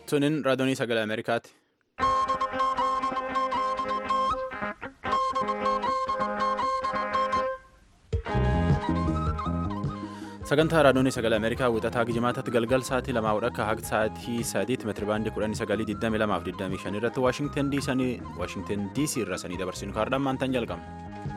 Sunin raadiyoonii sagalee Ameerikaati. Sagantaa raadiyoonii sagalee Ameerikaa wixataa gijimaatatti galgal sa'aatii lamaa akka haqti sa'aatii sadiitti meetiribaandii kudhanii sagalii digdamii lamaaf digdamii shan irratti Waashingten DC irra sanii dabarsinu kaardaan maantaan jalqabna.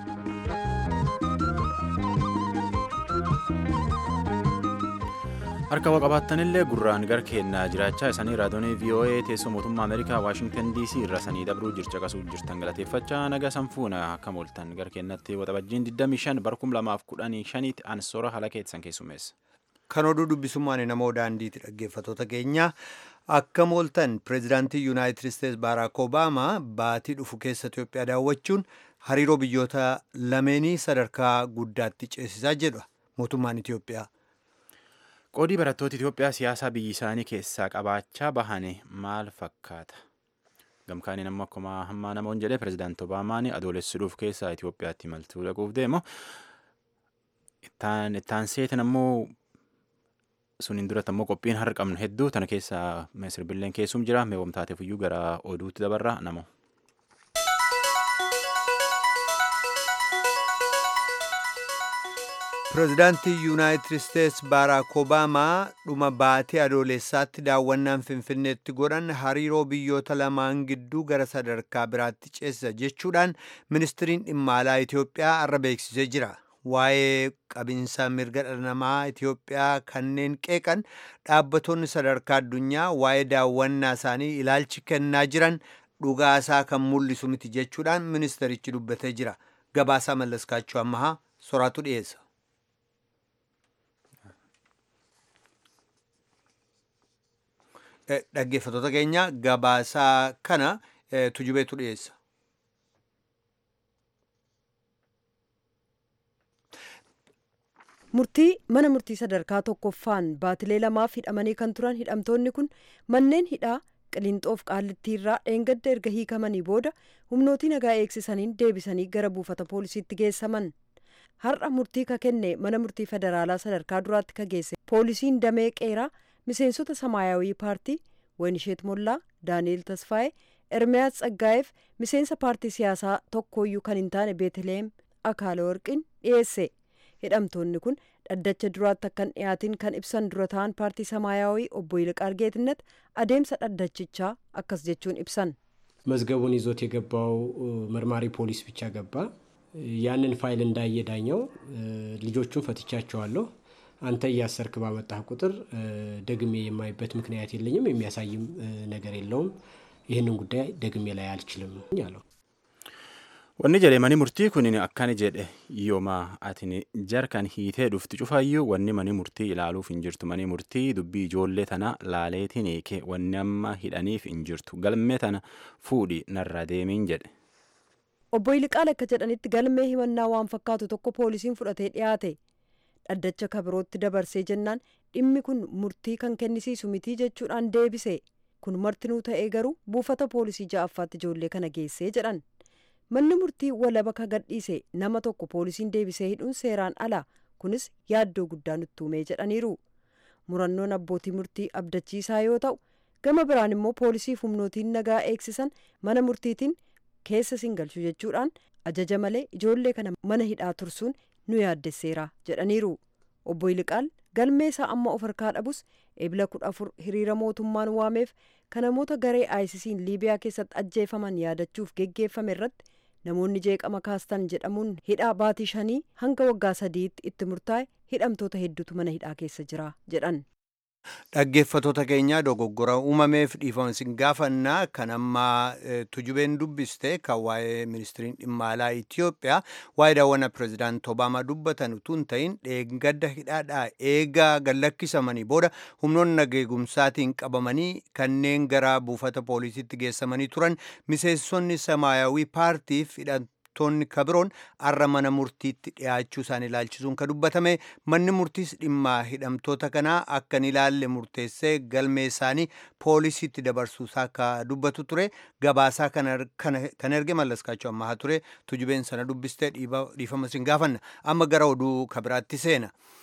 harka waa qabaattanillee gurraan gar kennaa jiraachaa isaanii raadiyoonii voa teessoo mootummaa ameerikaa waashingtan dc irra sanii dabruu jircha qasuu jirtan galateeffachaa naga sanfuuna akka mooltan gar kennatti waxabajjiin 25 barkum 2015 tti ansoora haala keessan keessummeessa. kan oduu dubbisummaan namoo daandiiti dhaggeeffatoota keenya akka mooltan pireezidaantii yuunaayitid isteetsi baaraak obaamaa baatii dhufu keessa itiyoophiyaa daawwachuun hariiroo biyyoota lameenii sadarkaa guddaatti ceesisaa jedha mootummaan itiyoophiyaa. qoodii barattoota Itoophiyaa siyaasaa biyyi isaanii keessaa qabaachaa bahane maal fakkaata? Gamkaaniin ammoo akkuma hammaa namoonni jedhee pireezidaanti Obaamaan adoolessuudhuuf keessaa Itoophiyaatti imaltuu dhaquuf deemu. Ittaan seetan ammoo suniin duratti ammoo qophiin har'a qabnu hedduu tana keessaa sirbilleen keessum jira meewwamtaateef iyyuu gara oduutti dabarra namoo. pireezidaantii yuunaayitid isteetsi baaraak obaamaa dhuma baatee adoolessaatti daawwannaan finfinneetti godhan hariiroo biyyoota lamaan gidduu gara sadarkaa biraatti ceesisa jechuudhaan ministiriin dhimma alaa itiyoophiyaa har'a beeksisee jira waa'ee qabinsa mirga dhala namaa itiyoophiyaa kanneen qeeqan dhaabbattoonni sadarkaa addunyaa waa'ee daawwannaa isaanii ilaalchi kennaa jiran dhugaasaa kan mul'isu miti jechuudhaan ministerichi dubbatee jira gabaasaa mallaskaachuu ammahaa soraatu dhiyeessa. dhaggeeffatoota keenya gabaasaa kana tujubeetu dhiyeessa. murtii mana murtii sadarkaa tokkoffaan baatilee lamaaf hidhamanii kan turan hidhamtoonni kun manneen hidhaa qiliinxoof qaallittiirraa dheengadda erga hiikamanii booda humnootii nagaa eegsisaniin deebisanii gara buufata poolisiitti geessaman har'a murtii ka kenne mana murtii federaalaa sadarkaa duraatti ka geesse poolisiin damee qeeraa miseensota samaayawii paartii waynisheet mollaa daani'eel tasfaa'ee ermiyaas tsaggaa'eef miseensa paartii siyaasaa tokkooyyuu kan hin taane beeteleem akaala warqin dhiyeesse hidhamtoonni kun dhaddacha duraatti akka hin dhiyaatin kan ibsan dura ta'an paartii samaayawii obbo Yilqaar Geetnet adeemsa dhaddachichaa akkas jechuun ibsan መዝገቡን ይዞት የገባው መርማሪ ፖሊስ ብቻ ገባ። ያንን ፋይል እንዳየ ዳኛው ልጆቹን ፈትቻቸዋለሁ አንተ እያሰርክ ባመጣህ ቁጥር ደግሜ የማይበት ምክንያት የለኝም፣ የሚያሳይም ነገር የለውም። ይህንን ጉዳይ ደግሜ ላይ አልችልም አለው። Wanni jedhe mani murtii kun akkana jedhe yooma atin jarkan hiitee dhufti cufaayyuu wanni mani murtii ilaaluuf hin jirtu mani murtii dubbii ijoollee tana laaleetiin eeke wanni amma hidhaniif hin jirtu galmee tana fuudhi narra deemiin jedhe. obbo Yilqaal akka jedhanitti galmee himannaa waan fakkaatu tokko poolisiin fudhatee dhiyaate dhaddacha kabirootti dabarsee jennaan dhimmi kun murtii kan kennisiisu mitii jechuudhaan deebise kun martinuu ta'ee garuu buufata poolisii ja'affaatti ijoollee kana geessee jedhan manni murtii walaba ka gadhiise nama tokko poolisiin deebisee hidhuun seeraan ala kunis yaaddoo guddaa nutti uumee jedhaniiru murannoon abbootii murtii abdachiisaa yoo ta'u gama biraan immoo poolisiif humnootiin nagaa eegsisan mana murtiitiin keessa siin galchu jechuudhaan ajaja malee ijoollee kana mana hidhaa tursuun nu yaaddesseera jedhaniiru obbo Yilqaal galmee isaa amma of harkaa dhabus ebila kudha afur hiriira mootummaan waameef kan namoota garee aayisisiin liibiyaa keessatti ajjeefaman yaadachuuf geggeeffame irratti namoonni jeeqama kaastan jedhamuun hidhaa baatii shanii hanga waggaa sadiitti itti murtaa'e hidhamtoota hedduutu mana hidhaa keessa jira jedhan. dhaggeeffatoota keenya dogoggora uumameef dhiifama isin gaafannaa kan amma tujubeen dubbiste kan waa'ee ministiriin dhimma alaa Itiyoophiyaa waa'ee daawwannaa pireezidaanti Obaamaa dubbatan utuu hin ta'in dheengadda hidhaadhaa eegaa gallakkisamanii booda humnoonni nageegumsaatiin qabamanii kanneen gara buufata poolisiitti geessamanii turan miseensonni samaayawii paartiif hidhan toonni kabiroon arra mana murtiitti dhiyaachuu isaan ilaalchisuun ka dubbatame manni murtiis dhimma hidhamtoota kanaa akka hin ilaalle murteessee galmee isaanii poolisiitti dabarsuusaa ka dubbatu ture gabaasaa kan erge mallaskaachuu ammaa ture tujubeen sana dubbistee dhiifama isin gaafanna amma gara oduu kabiraatti seena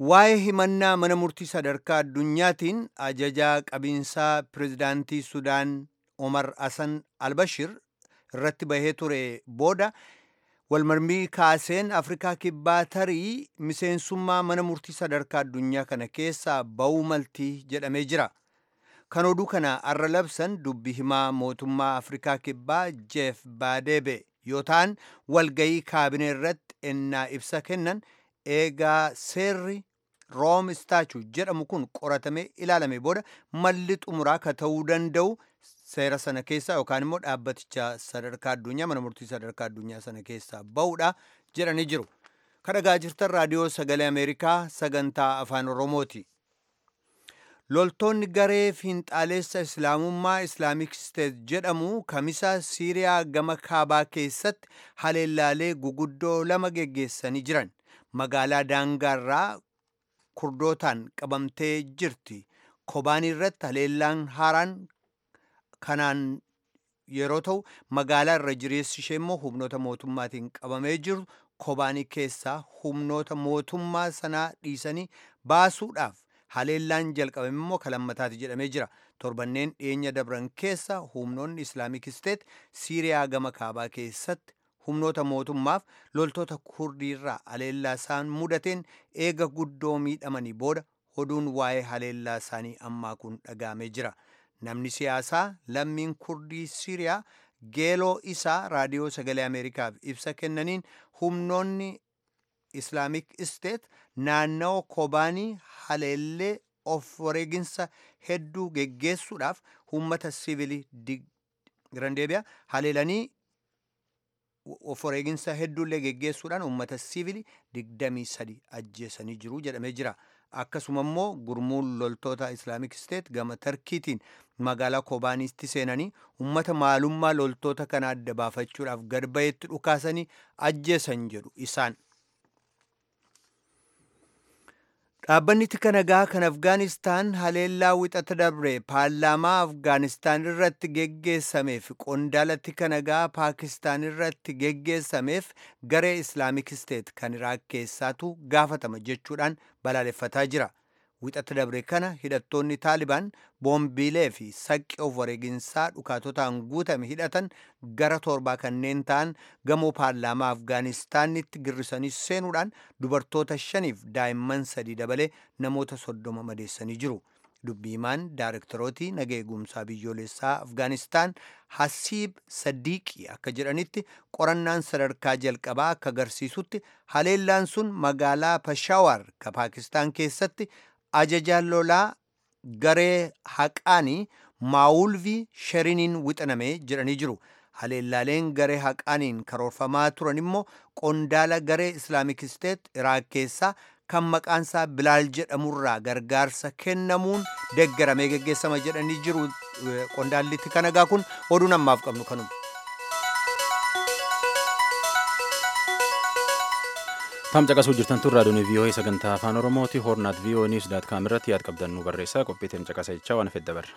waa'ee himannaa mana murtii sadarkaa addunyaatiin ajajaa qabiinsaa pirezidaantii sudaan omar hasan albashir irratti bahee ture booda walmarmii kaaseen afrikaa kibbaa tarii miseensummaa mana murtii sadarkaa addunyaa kana keessaa ba'uu maltii jedhamee jira kan oduu kana arra labsan dubbi himaa mootummaa afrikaa kibbaa jeef baadeebe yoo ta'an walgayii kaabinee irratti ennaa ibsa kennan eegaa seerri room istaachu jedhamu kun qoratamee ilaalame booda malli xumuraa ka ta'uu danda'u seera sana keessaa yookaan immoo dhaabbaticha sadarkaa addunyaa mana murtii sadarkaa addunyaa sana keessaa ba'uudha jedhanii jiru. Kadhagaa jirtan raadiyoo sagalee Ameerikaa sagantaa afaan Oromooti. Loltoonni garee fiinxaaleessa Islaamummaa Islaamik Steet jedhamu kamisa Siiriyaa gama kaabaa keessatti haleellaalee guguddoo lama geggeessanii jiran. Magaalaa daangaarraa kurdootaan qabamtee jirti. Kobaan irratti haleellaan haaraan kanaan yeroo ta'u magaalaa irra jireessi ishee immoo humnoota mootummaatiin qabamee jiru kobaanii keessaa humnoota mootummaa sanaa dhiisanii baasuudhaaf haleellaan jalqabame immoo kalammataati jedhamee jira torbanneen dhiyeenya dabran keessa humnoonni islaamik isteet siiriyaa gama kaabaa keessatti humnoota mootummaaf loltoota kurdiirraa haleellaa isaan mudateen eega guddoo miidhamanii booda oduun waa'ee haleellaa isaanii ammaa kun dhagaamee jira. namni siyaasaa lammiin kurdii siiriyaa geeloo isaa raadiyoo sagalee ameerikaaf ibsa kennaniin humnoonni islaamik isteet naannawaa kobaanii haleellee of wareeginsa hedduu geggeessuudhaaf uummata sivilii girandeebiyaa haleelanii of wareeginsa hedduullee geggeessuudhaan uummata sivilii digdamii sadi ajjeesanii jiru jedhamee jira. akkasuma immoo gurmuun loltoota islaamik isteet gama tarkiitiin magaalaa kobaaniitti seenanii ummata maalummaa loltoota kana adda baafachuudhaaf gad bahetti dhukaasanii ajjeesan jedhu isaan. Dhaabbanni tika nagaa kan Afgaanistaan haleellaa wixata dabre paarlaamaa Afgaanistaan irratti geggeessameef qondaala tika nagaa Paakistaan irratti geggeessameef garee Islaamik Isteet kan Iraak keessaatu gaafatama jechuudhaan balaaleffataa jira. Wixata dabre kana hidhattoonni Taalibaan boombiilee fi saqqi of wareeginsaa dhukaatotaan guutame hidhatan gara torbaa kanneen ta'an gamoo paarlaamaa Afgaanistaanitti girrisanii seenuudhaan dubartoota shaniif daa'imman sadii dabalee namoota soddoma madeessanii jiru. dubbiimaan daarektarootii naga eegumsaa biyyoolessaa afgaanistaan hasiib sadiiqii akka jedhanitti qorannaan sadarkaa jalqabaa akka agarsiisutti haleellaan sun magaalaa pashaawar ka paakistaan keessatti ajajaan lolaa garee haqaanii maawulvii sheriniin wixaname jedhanii jiru. haleellaaleen garee haqaaniin karoorfamaa turan immoo qondaala garee islaamik isteet iraaq keessaa kan maqaansaa bilaal jedhamurraa gargaarsa kennamuun deeggaramee geggeessama jedhanii jiru qondaallitti kanagaa kun oduun ammaaf qabnu kanuma. Tam caqasuu jirtan tun raadiyoon vii'oo'ee sagantaa afaan oromooti hoornaat vii'oo niws daat kaam irratti yaad qabdan nu barreessaa qophiitiin caqasa jechaa waan fedda barra.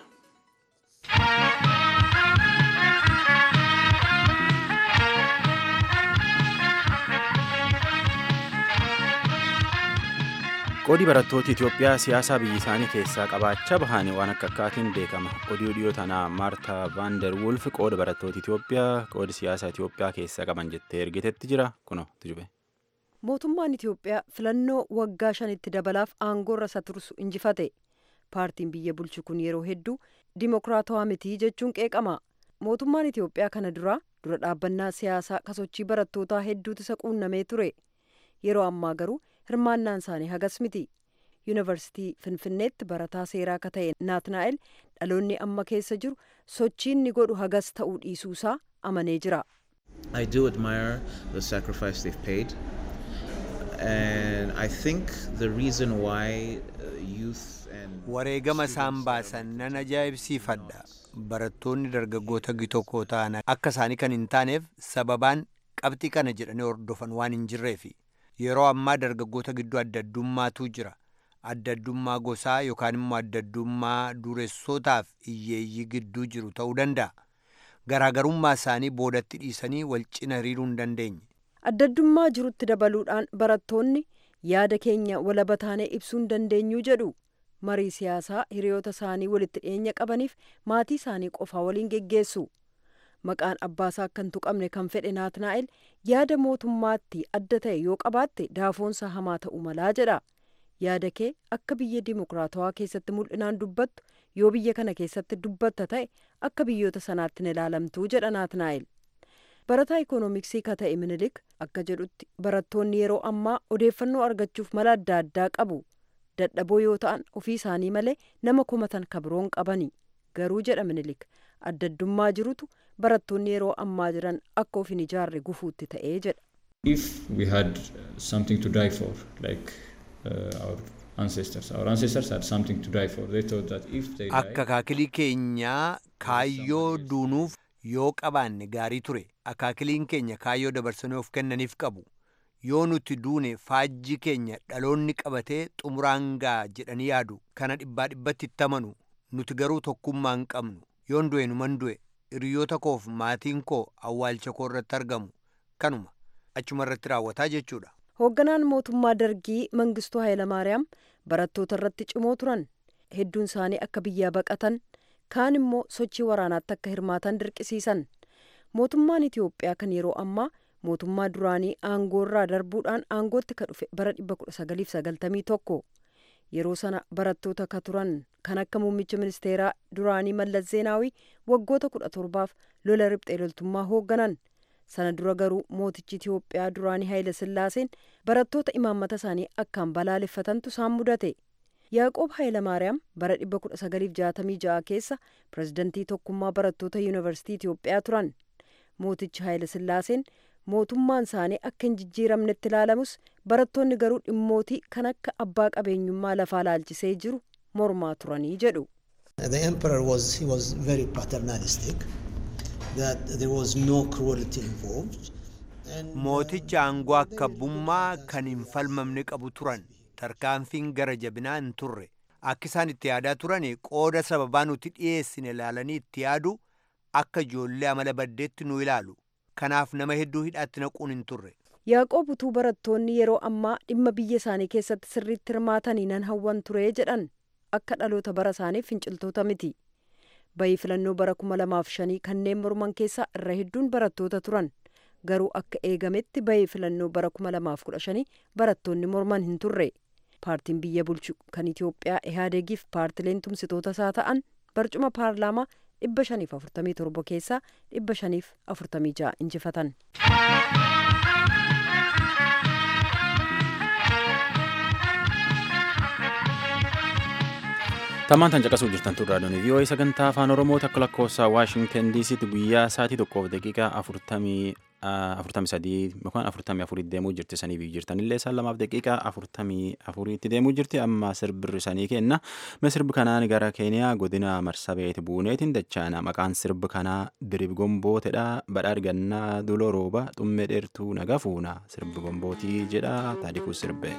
qoodii barattooti Itoophiyaa siyaasaa biyya isaanii keessaa qabaachaa bahanii waan akka akkaatiin beekama. Oduu dhiyoo tanaa Maarta Vaander Wulf qooda barattooti Itoophiyaa qooda siyaasaa Itoophiyaa keessaa qaban jettee ergitetti jira kuno tujube. Mootummaan Itoophiyaa filannoo waggaa shanitti dabalaaf aangoo irra isa tursu injifate. Paartiin biyya bulchu kun yeroo hedduu dimokiraatawaa miti jechuun qeeqama. Mootummaan Itoophiyaa kana dura dura dhaabbannaa siyaasaa kasochii barattootaa hedduutu isa quunnamee ture. Yeroo ammaa garuu hirmaannaan isaanii hagas miti. Yuunivarsiitii Finfinneetti barataa seeraa akka ta'e Naatnaa'el dhaloonni amma keessa jiru sochiin ni godhu hagas ta'uu dhiisuusaa amanee jira. I do admire the sacrifice they've paid. And I think the reason why uh, youth and wareegama isaan baasan nan ajaa'ibsiifadha. Barattoonni dargaggoota gitokkoo ta'an akka isaanii kan hin taaneef sababaan qabxii kana jedhanii hordofan waan hin jirreefi. Yeroo ammaa dargaggoota gidduu adda addummaatu jira. Adda addummaa gosaa yookaan immoo adda addummaa dureessotaaf hiyyeeyyii gidduu jiru ta'uu danda'a. Garaagarummaa isaanii boodatti dhiisanii wal cina hiriiruu hin dandeenye. Adda addummaa jirutti dabaluudhaan barattoonni yaada keenya walaba taanee ibsuu hin dandeenyu jedhu marii siyaasaa hiriyoota isaanii walitti dhiyeenya qabaniif maatii isaanii qofaa waliin geggeessu maqaan abbaasaa akka hin tuqamne kan fedhe naatnaa'el yaada mootummaatti adda ta'e yoo qabaatte daafoonsa hamaa ta'uu malaa jedha yaada kee akka biyya dimokiraatawaa keessatti mul'inaan dubbattu yoo biyya kana keessatti dubbatta ta'e akka biyyoota sanaatti hin ilaalamtuu jedha naatnaa'el barataa ikoonomiksii ka ta'e minilik akka jedhutti barattoonni yeroo ammaa odeeffannoo argachuuf mala adda addaa qabu dadhaboo yoo ta'an ofii isaanii malee nama komatan kabiroon qabani garuu jedha minilik addaddummaa jirutu barattoonni yeroo ammaa jiran akka of hin ijaarre gufuutti ta'ee jedha. If we had something to die for, like uh, our ancestors, our ancestors had something to die for. They thought that if they Akka died, akaakilii keenyaa kaayyoo duunuuf yoo qabaanne gaarii ture. Akaakiliin keenya kaayyoo dabarsanii of kennaniif qabu. Yoo nuti duune faajji keenya dhaloonni qabatee xumuraan ga'a jedhanii yaadu. Kana dhibbaa dhibbatti itti amanu. Nuti garuu tokkummaa hin qabnu. Yoon du'e numan du'e. Hiriyoota koof maatiin koo awwaalcha koo irratti argamu. Kanuma achuma irratti raawwataa jechuudha. hoogganaan mootummaa dargii mangistuu hayilamaariyaam barattoota irratti cimoo turan hedduun isaanii akka biyyaa baqatan kaan immoo sochii waraanaatti akka hirmaatan dirqisiisan mootummaan itiyoophiyaa kan yeroo ammaa mootummaa duraanii aangoorraa darbuudhaan aangootti ka dhufe bara 1991 yeroo sana barattoota ka turan kan akka muummicha ministeeraa duraanii mallas zeenaawii waggoota 17f lola riphxee loltummaa hoogganan sana dura garuu mootichi Itiyoophiyaa duraanii Haayile Sillaaseen barattoota imaammata isaanii akkaan balaaleffatantu isaan mudate. Yaaqoob Haayilamaariyaam bara 1966 keessa pirezidantii tokkummaa barattoota yuunivarsiitii Itiyoophiyaa turan. Mootichi Haayile Sillaaseen mootummaan isaanii akka hin jijjiiramnetti ilaalamus barattoonni garuu dhimmootii kan akka abbaa qabeenyummaa lafaa laalchisee jiru mormaa turanii jedhu. The emperor was he was very paternalistic. That there was no cruelty involved. And, uh, Mooticha aangoo akka abbummaa kan hin falmamne qabu turan. Tarkaanfiin gara jabinaa hin turre. Akka isaan itti yaadaa turan qooda sababaa nuti dhiyeessine ilaalanii itti yaadu akka ijoollee amala baddeetti nu ilaalu. Kanaaf nama hedduu hidhaatti naquun hin turre. Yaaqoob utuu barattoonni yeroo ammaa dhimma biyya isaanii keessatti sirriitti hirmaatanii nan hawwan ture jedhan akka dhaloota bara isaaniif finciltoota miti. Bayii filannoo bara kuma lamaaf shanii kanneen morman keessaa irra hedduun barattoota turan. Garuu akka eegametti bayii filannoo bara kuma lamaaf kudha shanii barattoonni morman hin turre. Paartiin biyya bulchu kan Itiyoophiyaa Ihaadegiif paartileen tumsitoota isaa ta'an barcuma paarlaamaa dhibba shaniif afurtamii torba keessaa dhibba shaniif afurtamii ja'a injifatan. Tammaan tan caqasuu jirtan turraa doonii vii'oo'ee sagantaa afaan oromoo takka lakkoofsa waashingtan diisiitti guyyaa sa'aatii tokkoof daqiiqaa afurtamii afurtamii sadii yookaan afurtamii afurii deemuu jirti sanii biyyi jirtanillee isaan lamaaf daqiiqaa afurtamii afuriitti deemuu jirti amma sirbirri sanii kenna mee sirbi kanaan gara keeniyaa godina marsabeeti buuneetiin dachaana maqaan sirbi kanaa dirib gombootedha badhaar gannaa duloo rooba xummee dheertuu naga fuuna sirbi gombootii jedha taadikuu sirbe.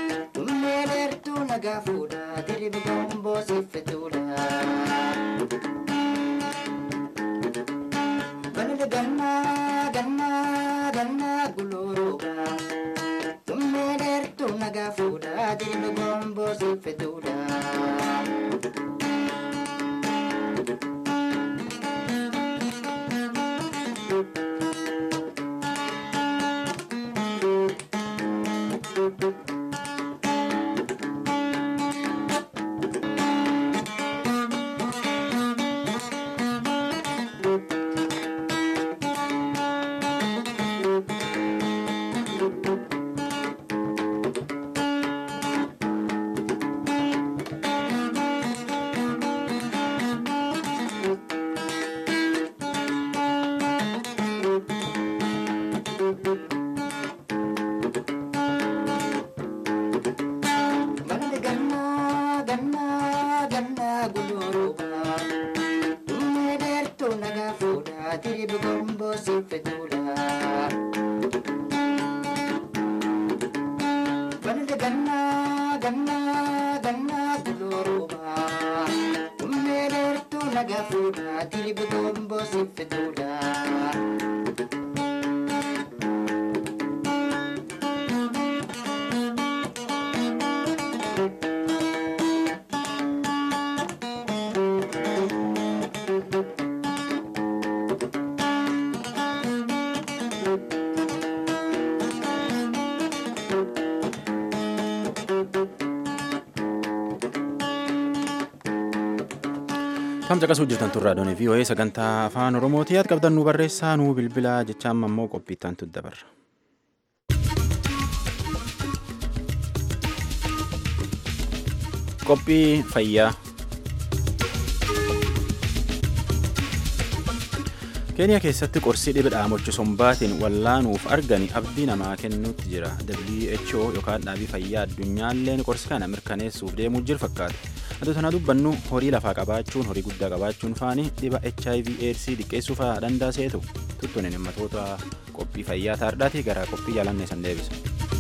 Nagaa fuudhaa diriiba gomboo siffetuudha. gafuudha dilibu gomboo siffituudha. Kam caqasuu jirtan turraa doonii fi wayii sagantaa afaan Oromooti yaad qabdan nu barreessaa nu bilbilaa jechaan ammoo qophiittaan tu dabarra. Qophii fayyaa. keeniyaa keessatti qorsii dhibee dhaamochi sombaatiin wallaanuuf argani abdii namaa kennuutti jira who yookaan dhaabii fayyaa addunyaalleen qorsi kana mirkaneessuuf deemuu jiru fakkaata aduu tana dubbannu horii lafaa qabaachuun horii guddaa qabaachuun faani dhiba hiv aids diqqeessuu fa'aa danda'a seetu tuttuun himmatoota qophii fayyaa taardhaatii gara qophii jaalannee san deebisa.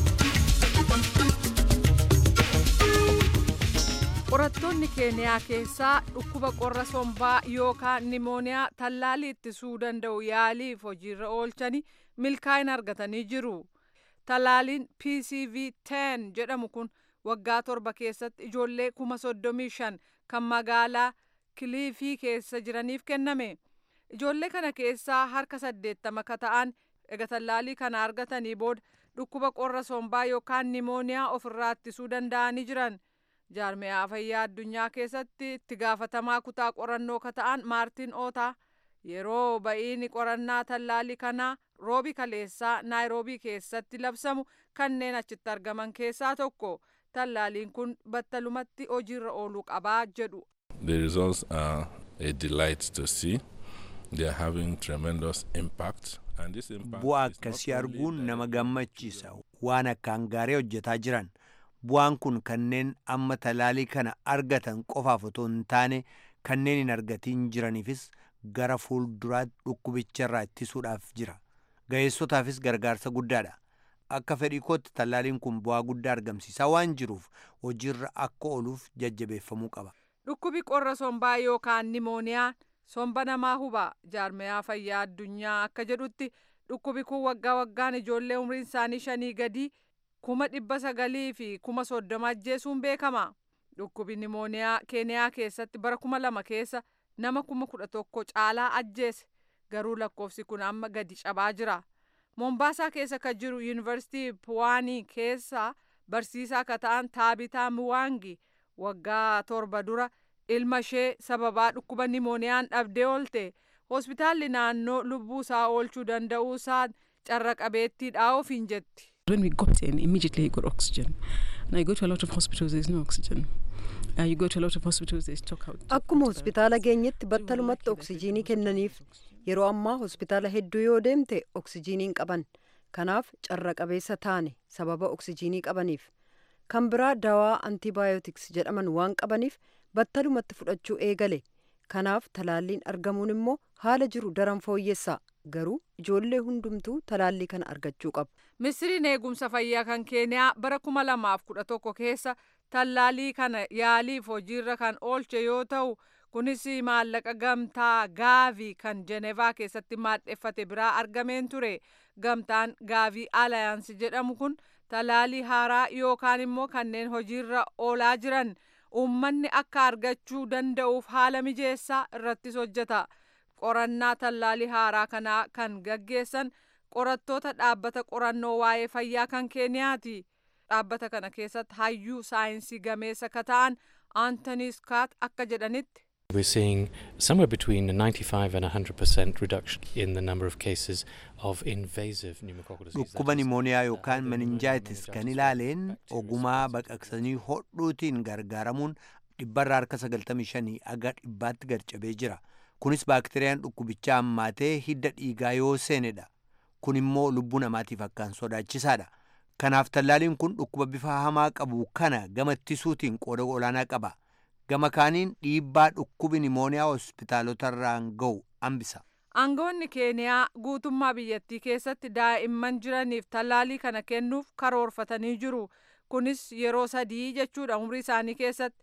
qorattoonni keeniyaa keessaa dhukkuba qorra sombaa yookaan nimooniyaa tallaalii ittisuu danda'u yaaliif hojiirra oolchanii milkaa'ina argatanii jiru tallaaliin pcv 10 jedhamu kun waggaa torba keessatti ijoollee kuma soddomii shan kan magaalaa kiliifii keessa jiraniif kenname ijoollee kana keessaa harka saddeettama ka ta'an ega tallaalii kana argatanii booda dhukkuba qorra sombaa yookaan nimooniyaa ofirraa ittisuu danda'anii jiran. jaarmiyaa fayyaa addunyaa keessatti itti gaafatamaa kutaa qorannoo ka ta'an maartiin ootaa yeroo ba'iin qorannaa tallaalii kanaa roobi kaleessaa naayiroobii keessatti labsamu kanneen achitti argaman keessaa tokko tallaaliin kun battalumatti hojiirra ooluu qabaa jedhu. The results are a delight to see. They are having tremendous impact. Bu'aa akkasii arguun nama gammachiisa waan akkaan gaarii hojjetaa jiran. bu'aan kun kanneen amma talaalii kana argatan qofaaf otoo hin taane kanneen hin argatiin jiraniifis gara fuulduraatti dhukkubicharraa ittisuudhaaf jira ga'eessotaafis gargaarsa guddaadha akka fedhii kootti tallaaliin kun bu'aa guddaa argamsiisaa waan jiruuf hojiirra akka ooluuf jajjabeeffamuu qaba. dhukkubi qorra sombaa yookaan nimooniyaa somba namaa huba jaarmiyaa fayyaa addunyaa akka jedhutti dhukkubi kun waggaa waggaan ijoollee umriin isaanii shanii gadii. kuma dhibba sagalii fi kuma soddoma ajjeesuun beekama dhukkubi nimooniyaa keeniyaa keessatti bara kuma lama keessa nama kuma kudha tokko caalaa ajjeese garuu lakkoofsi kun amma gadi cabaa jira moombaasaa keessa kan jiru yuunivarsiitii puwaanii keessa barsiisaa ka ta'an taabitaa muwaangi waggaa torba dura ilma ishee sababaa dhukkuba nimooniyaan dhabdee oolte hospitaalli naannoo lubbuu isaa oolchuu danda'uu isaa carra qabeettiidhaa ofiin jetti. When we got in, immediately you got oxygen. Now you go to a lot of hospitals, there's no oxygen. Uh, you go to a lot of hospitals, they stock out. Akkuma hospitaala geenyetti battalumatti oksijiinii kennaniif yeroo ammaa hospitaala hedduu yoo deemte oksijiinii hin qaban kanaaf carra qabeessa taane sababa oksijiinii qabaniif kan biraa dawaa antibaayotiks jedhaman waan qabaniif battalumatti fudhachuu eegale kanaaf talaalliin argamuun immoo haala jiru daran fooyyessa garuu ijoollee hundumtuu talaallii kana argachuu qabu. Ministiriin eegumsa fayyaa kan keeniyaa bara kuma lamaaf kudha tokko keessa tallaalii kana yaaliif hojiirra kan oolche yoo ta'u kunis maallaqa gamtaa gaavii kan jenevaa keessatti maadheffate biraa argameen ture gamtaan gaavii alayaansi jedhamu kun tallaalii haaraa yookaan immoo kanneen hojiirra oolaa jiran uummanni akka argachuu danda'uuf haala mijeessaa irrattis hojjeta. qorannaa tallaalii haaraa kanaa kan gaggeessan qorattoota dhaabbata qorannoo waa'ee fayyaa kan keeniyaati dhaabbata kana keessatti hayyuu saayinsii gameessa ka ta'an aantanii skaat akka jedhanitti. We're seeing somewhere between a 95 and 100% reduction in the number of cases of invasive pneumococcal disease. Dhukkuba nimooniyaa yookaan meninjaayitis kan ilaaleen ogumaa baqaqsanii hodhuutiin gargaaramuun dhibbarraa harka 95 aga dhibbaatti gad-cabee jira. kunis baakteeriyaan dhukkubichaa hammaatee hidda dhiigaa yoo seenedha kun immoo lubbuu namaatiif akkaan sodaachisaadha kanaaf tallaaliin kun dhukkuba bifa hamaa qabu kana gama ittisuutiin qooda olaanaa qaba gama kaaniin dhiibbaa dhukkubi nimooniyaa hospitaalotarraan ga'u hambisa. aangawoonni keeniyaa guutummaa biyyattii keessatti daa'imman jiraniif tallaalii kana kennuuf karoorfatanii jiru kunis yeroo sadii jechuudha umrii isaanii keessatti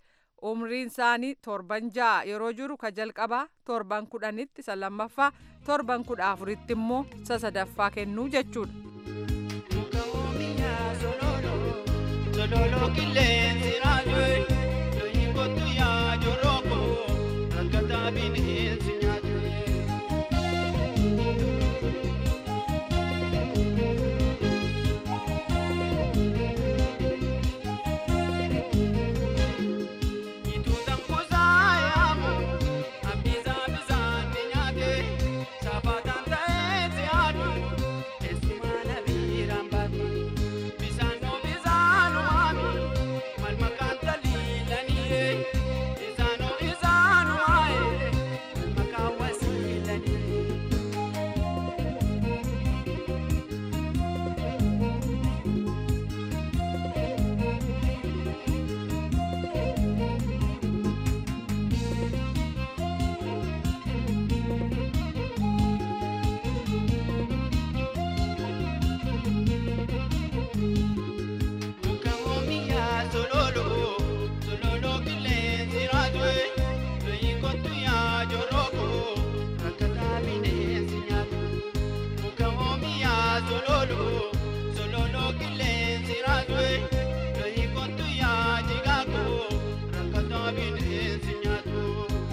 umriin isaanii torban ja'a yeroo jiru ka jalqabaa torban kudhanitti isa lammaffaa torban kudha afuritti immoo isa sadaffaa kennuu jechuudha. Sololo qilleensi raajuu looyi kottu yaa joroko rakkataa bineensi nyaatu. Ituutan kuusaa yaamu abdiisaa bisaan ni nyaate saafataan ta'ee si haadhu eessumaa na biiraan baate bisaan noo bisaan waami mal makaan taliilanii bisaan noo bisaan waaye mal makaan wasiilanii. Mukamomiyaa sololo sololo qilleensi raajuu looyi kottu yaa joroko rakkataa bineensi nyaatu. Mukamomiyaa sololo sololo qilleensi raajuu looyi kottu yaa jigaako rakkataa bineensi nyaatu.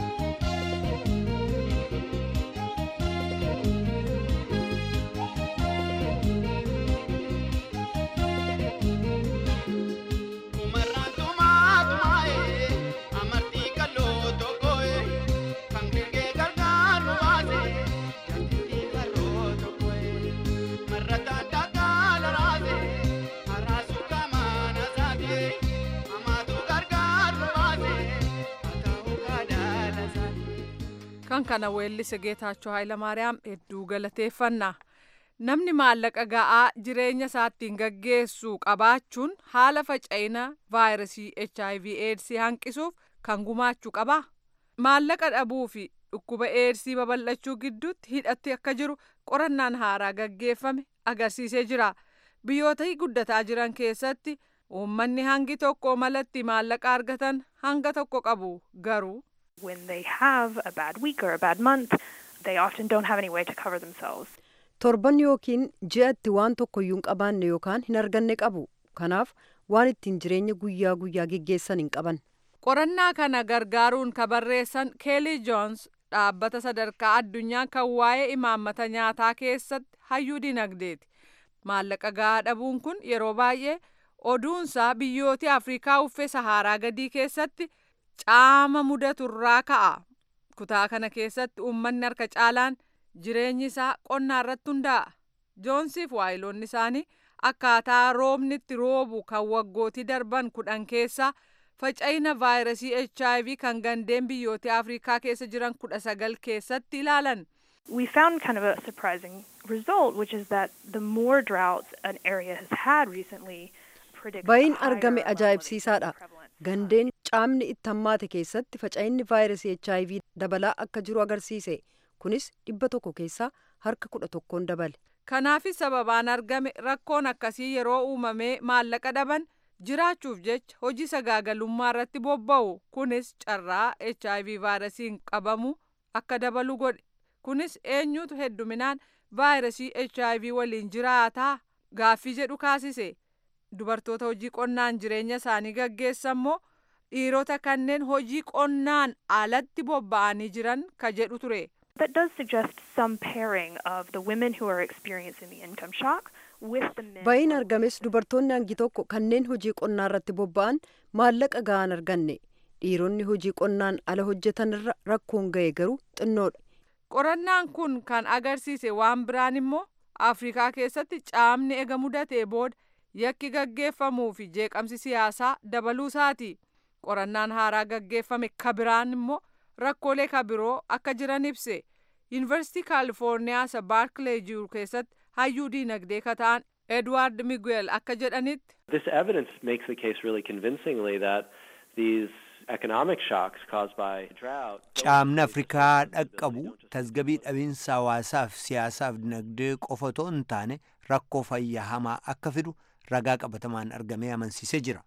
Umarraan tumaa tumaa'ee amartii kalloo tokko'ee kan gengee gargaaru baasee jaalalli karoo tokko'ee marrataa dhagaa laraasee haraasuu qamaan asaatee amaatu gargaaru baasee ataa'uu kaadhaala saatee. kan kana weellise geetaachoo Hayilamaariyaam hedduu galateeffanna. Namni maallaqa ga'aa jireenya isaattiin gaggeessu qabaachuun haala faca'ina vaayirasii HIV eedsii hanqisuuf kan gumaachuu qaba. Maallaqa dhabuu fi dhukkuba eedsii babal'achuu gidduutti hidhatti akka jiru qorannaan haaraa gaggeeffame agarsiisee jira. Biyyoota guddataa jiran keessatti uummanni hangi tokko malatti maallaqa argatan hanga tokko qabu garuu. When they have a bad week or a bad month, they often don't have any way to cover themselves. torban yookiin ji'atti waan tokkoyyuu hin qabaanne yookaan hin arganne qabu kanaaf waan ittiin jireenya guyyaa guyyaa geggeessan hin qaban. Qorannaa kana gargaaruun ka barreessan Keelii Joons dhaabbata sadarkaa addunyaa kan waa'ee imaammata nyaataa keessatti hayyuu dinagdeeti. Maallaqa gahaa dhabuun kun yeroo baay'ee oduunsaa biyyoota Afrikaa uffee Saharaa gadii keessatti caama mudaturraa ka'a. Kutaa kana keessatti uummanni harka caalaan jireenyi isaa qonnaa irratti hundaa'a. Joonsiif waayiloonni isaanii akkaataa roobni itti roobu kan waggootii darban kudhan keessaa faca'ina vaayirasii HIV kan gandeen biyyoota Afrikaa keessa jiran kudha sagal keessatti ilaalan. We found kind of a surprising result, which is that the more droughts an area has had recently predicts Bayin higher argame ajaa'ibsiisaadha. Gandeen caamni itti hammaate keessatti faca'inni vaayirasii HIV dabalaa akka jiru agarsiise. Kunis dhibba tokko keessaa harka kudha tokkoon dabale. Kanaafis sababaan argame rakkoon akkasii yeroo uumamee maallaqa dhaban jiraachuuf jecha hojii sagaagalummaa irratti bobba'u kunis carraa HIV vaayirasiin qabamu akka dabalu godhe. Kunis eenyutu hedduminaan vaayirasii HIV waliin jiraataa gaaffii jedhu kaasise. Dubartoota hojii qonnaan jireenya isaanii gaggeessan immoo dhiirota kanneen hojii qonnaan alatti bobba'anii jiran ka jedhu ture. That does suggest some pairing of the women who are experiencing the income shock with the men. Bayin argames dubartoonni hangi tokko kanneen hojii qonnaa irratti bobba'an maallaqa gahaan arganne. Dhiironni hojii qonnaan ala hojjetan irra rakkoon ga'e garuu xinnoodha. Qorannaan kun kan agarsiise waan biraan immoo Afrikaa keessatti caamni ega mudatee booda yakki gaggeeffamuu fi jeeqamsi siyaasaa dabaluu isaati. Qorannaan haaraa gaggeeffame ka biraan immoo rakkoolee ka biroo akka jiran ibse. Yuunivarsiitii Kaalifoorniyaa isa Baarkilee jiru keessatti hayyuu diinagdee ka ta'an Edward Miguel akka jedhanitti. This evidence makes the case really convincingly that these economic shocks caused by drought. Caamni Afrikaa dhaqqabu tasgabii dhabiinsa hawaasaaf siyaasaaf dinagdee qofa otoo hin taane rakkoo fayyaa hamaa akka fidu ragaa qabatamaan argamee amansiisee jira.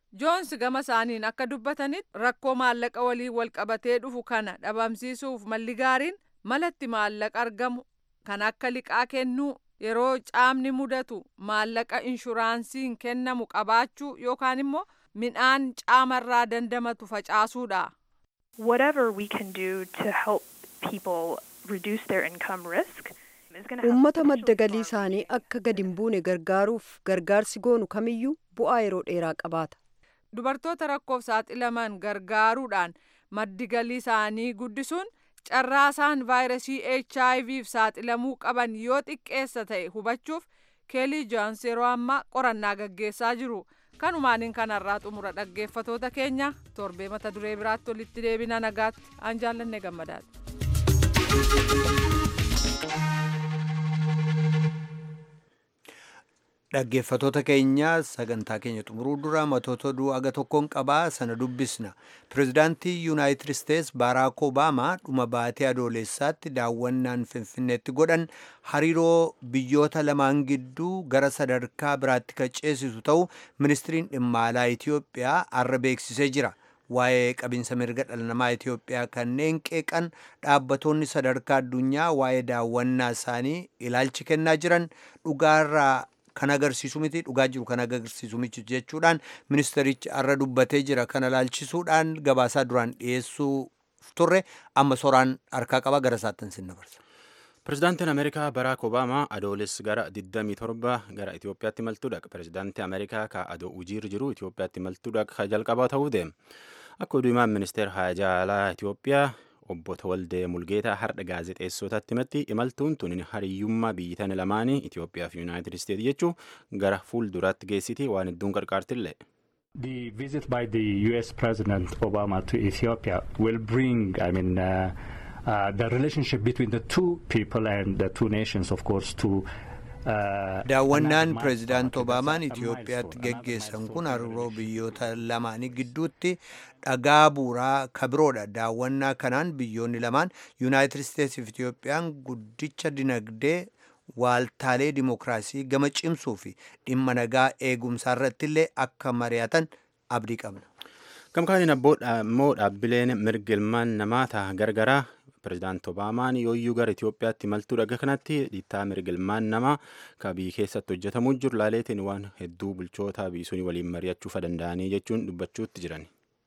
joons gama isaaniin akka dubbatanitti rakkoo maallaqa waliin walqabatee dhufu kana dhabamsiisuuf malli gaariin malatti maallaqa argamu kan akka liqaa kennuu yeroo caamni mudatu maallaqa inshuraansiin kennamu qabaachuu yookaan immoo midhaan caamarraa dandamatu facaasuudha. Whatever we can do to help people reduce their income risk is going to have uummata madda galii isaanii akka gadi hin buune gargaaruuf gargaarsi goonu kamiyyuu bu'aa yeroo dheeraa qabaata. dubartoota rakkoof saaxilaman gargaaruudhaan maddi galii isaanii guddisuun carraasaan vaayirasii HIVf saaxilamuu qaban yoo xiqqeessa ta'e hubachuuf keelii joons yeroo ammaa qorannaa gaggeessaa jiru. kanumaaniin kanarraa xumura dhaggeeffatoota keenya torbee mata duree biraatti walitti deebina nagaatti aan jaallanne gammadaati. dhaggeeffatoota keenya sagantaa keenya xumuruu dura matoota oduu aga tokkoon qabaa sana dubbisna pirezidaantii yuunaayitid isteets baaraak obaamaa dhuma baatee adoolessaatti daawwannaan finfinneetti godhan hariiroo biyyoota lamaan gidduu gara sadarkaa biraatti kan ceesisu ta'u ministiriin dhimma alaa itiyoophiyaa har'a beeksisee jira waa'ee qabinsa mirga dhala namaa itiyoophiyaa kanneen qeeqan dhaabbatoonni sadarkaa addunyaa waa'ee daawwannaa isaanii ilaalchi kennaa jiran dhugaarraa kan agarsiisu miti dhugaa jiru kan agarsiisu miti jechuudhaan ministerichi har'a dubbatee jira kana ilaalchisuudhaan gabaasaa duraan dhiyeessuu turre amma soraan harkaa qaba gara isaattan sin dabarsa. Pirezidaantiin Ameerikaa Baraak Obaamaa adooles gara 27 gara Itoophiyaatti imaltuudha. Pirezidaantii Ameerikaa ka adoo ujiirra jiru Itoophiyaatti imaltuudha ka jalqabaa ta'uu deema. Akka oduu himaan ministeera haajaalaa Itoophiyaa obbo Tawaldee Mulgeetaa har'a gaazexeessootaatti himatti imaltuun tun hariyyummaa biyyitan lamaanii Itoophiyaa fi Yuunaayitid Isteetsi jechuun gara fuulduraatti geessiti waan hedduun qarqaartillee. The visit by the U.S. President Obama to Ethiopia will bring, I mean, uh, uh, the relationship between the two people and the two nations, of course, to daawwannaan pireezidaant obaamaan itiyoophiyaatti geggeessan kun hariiroo biyyoota lamaanii gidduutti dhagaa buuraa kabiroodha daawwannaa kanaan biyyoonni lamaan yuunaayitid isteetsi fi itiyoophiyaan guddicha dinagdee waaltaalee dimokiraasii gama cimsuu fi dhimma nagaa eegumsaa irratti illee akka mari'atan abdii qabna. Gamkaaniin immoo dhaabbileen mirga ilmaan namaa ta'a gargaraa pirezidaant obaamaan yooyyuu gara Itoophiyaatti imaltuu dhaga kanatti dhiittaa mirga ilmaan namaa ka biyya keessatti hojjetamuu jiru laaleetiin waan hedduu bulchoota biisuun waliin mari'achuuf danda'anii jechuun dubbachuutti jiran.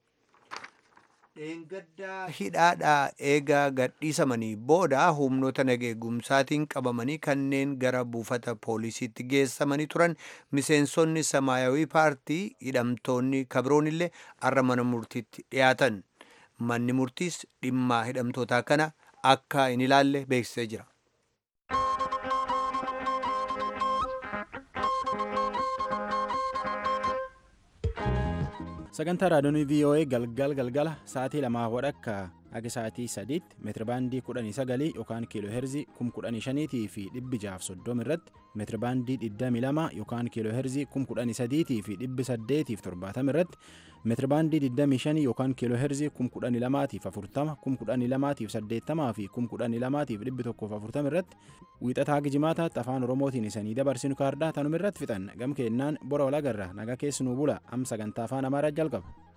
Dheengaddaa hidhaadhaa eegaa gadhiisamanii booda humnoota nageegumsaatiin qabamanii kanneen gara buufata poolisiitti geessamanii turan miseensonni samaayawii paartii hidhamtoonni kabiroon illee har'a mana murtiitti dhiyaatan. manni murtiis dhimma hidhamtootaa kana akka hin ilaalle beeksisee jira. sagantaa raadiyoonii voa galgal galgala sa'aatii lamaa wadhakka akka sa'aatii sadiitti meetirabaandii kudhanii sagalii yookaan kiiloo heerzii kum kudhanii shaniitii fi dhibbi jaaf soddoma irratti meetirabaandii digdamii lama yookaan kiiloo heerzii kum kudhanii sadiitii fi dhibbi saddeetiif torbaatama irratti meetirabaandii digdamii shanii yookaan kiiloo heerzii kum kudhanii lamaatiif afurtama kum kudhanii lamaatiif saddeettamaa fi kum kudhanii lamaatiif dhibbi tokkoof afurtama irratti wiixataa gijimaataatti afaan oromootiin isanii dabarsinu kaardaa tanuma irratti fixan gam keennaan bora walagarra nagaa keessanuu bula am sagantaa afaan amaaraa jalqaba.